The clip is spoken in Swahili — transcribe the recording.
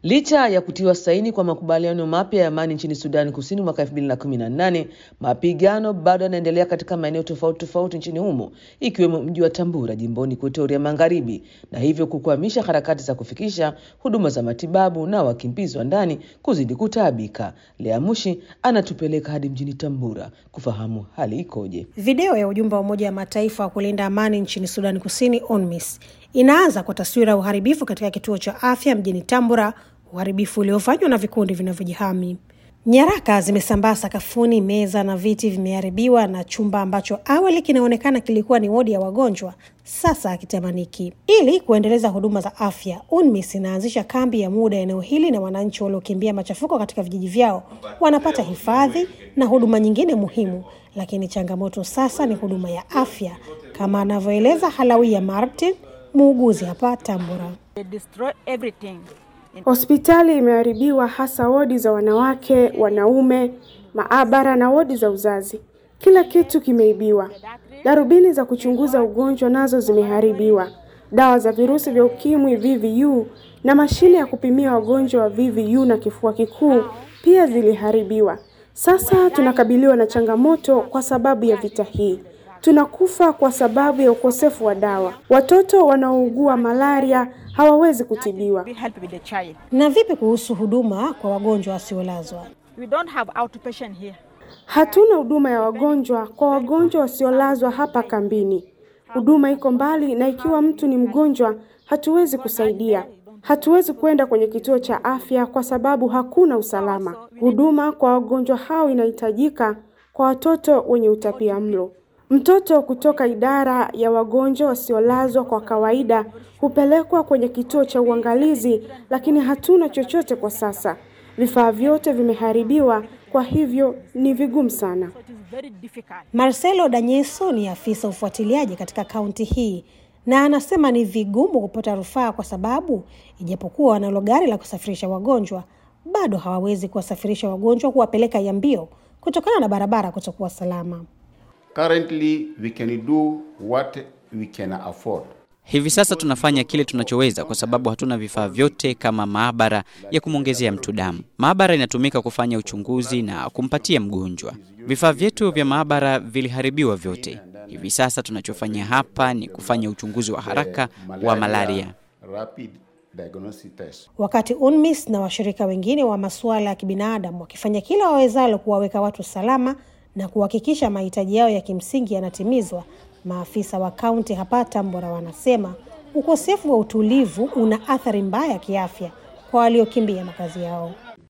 Licha ya kutiwa saini kwa makubaliano mapya ya amani nchini Sudani Kusini mwaka 2018, mapigano bado yanaendelea katika maeneo tofauti tofauti nchini humo ikiwemo mji wa Tambura jimboni Kutoria Magharibi, na hivyo kukwamisha harakati za kufikisha huduma za matibabu na wakimbizi wa ndani kuzidi kutaabika. Lea Mushi anatupeleka hadi mjini Tambura kufahamu hali ikoje. Video ya ujumbe wa Umoja wa Mataifa wa kulinda amani nchini Sudani Kusini, UNMISS, inaanza kwa taswira ya uharibifu katika kituo cha afya mjini Tambura, uharibifu uliofanywa na vikundi vinavyojihami. Nyaraka zimesambaa sakafuni, meza na viti vimeharibiwa, na chumba ambacho awali kinaonekana kilikuwa ni wodi ya wagonjwa sasa hakitamaniki. Ili kuendeleza huduma za afya, UNMISS inaanzisha kambi ya muda eneo hili, na wananchi waliokimbia machafuko katika vijiji vyao wanapata hifadhi na huduma nyingine muhimu, lakini changamoto sasa ni huduma ya afya, kama anavyoeleza Halawia Martin, muuguzi hapa Tambura. Hospitali imeharibiwa hasa wodi za wanawake, wanaume, maabara na wodi za uzazi. Kila kitu kimeibiwa. Darubini za kuchunguza ugonjwa nazo zimeharibiwa. Dawa za virusi vya ukimwi VVU na mashine ya kupimia wagonjwa wa VVU na kifua kikuu pia ziliharibiwa. Sasa tunakabiliwa na changamoto kwa sababu ya vita hii. Tunakufa kwa sababu ya ukosefu wa dawa. Watoto wanaougua malaria hawawezi kutibiwa. Na vipi kuhusu huduma kwa wagonjwa wasiolazwa? Hatuna huduma ya wagonjwa kwa wagonjwa wasiolazwa hapa kambini. Huduma iko mbali, na ikiwa mtu ni mgonjwa, hatuwezi kusaidia. Hatuwezi kwenda kwenye kituo cha afya kwa sababu hakuna usalama. Huduma kwa wagonjwa hao inahitajika kwa watoto wenye utapia mlo. Mtoto kutoka idara ya wagonjwa wasiolazwa kwa kawaida hupelekwa kwenye kituo cha uangalizi, lakini hatuna chochote kwa sasa. Vifaa vyote vimeharibiwa, kwa hivyo ni vigumu sana. Marcelo Danyeso ni afisa ufuatiliaji katika kaunti hii na anasema ni vigumu kupata rufaa kwa sababu ijapokuwa wanalo gari la kusafirisha wagonjwa bado hawawezi kuwasafirisha wagonjwa kuwapeleka Yambio kutokana na barabara kutokuwa salama. Currently, we can do what we can afford. Hivi sasa tunafanya kile tunachoweza kwa sababu hatuna vifaa vyote kama maabara ya kumwongezea mtu damu. Maabara inatumika kufanya uchunguzi na kumpatia mgonjwa. Vifaa vyetu vya maabara viliharibiwa vyote. Hivi sasa tunachofanya hapa ni kufanya uchunguzi wa haraka wa malaria. Rapid diagnostic test. Wakati UNMISS na washirika wengine wa masuala ya kibinadamu wakifanya kila wawezalo kuwaweka watu salama na kuhakikisha mahitaji yao ya kimsingi yanatimizwa, maafisa wa kaunti hapa Tambora wanasema ukosefu wa utulivu una athari mbaya kiafya kwa waliokimbia makazi yao.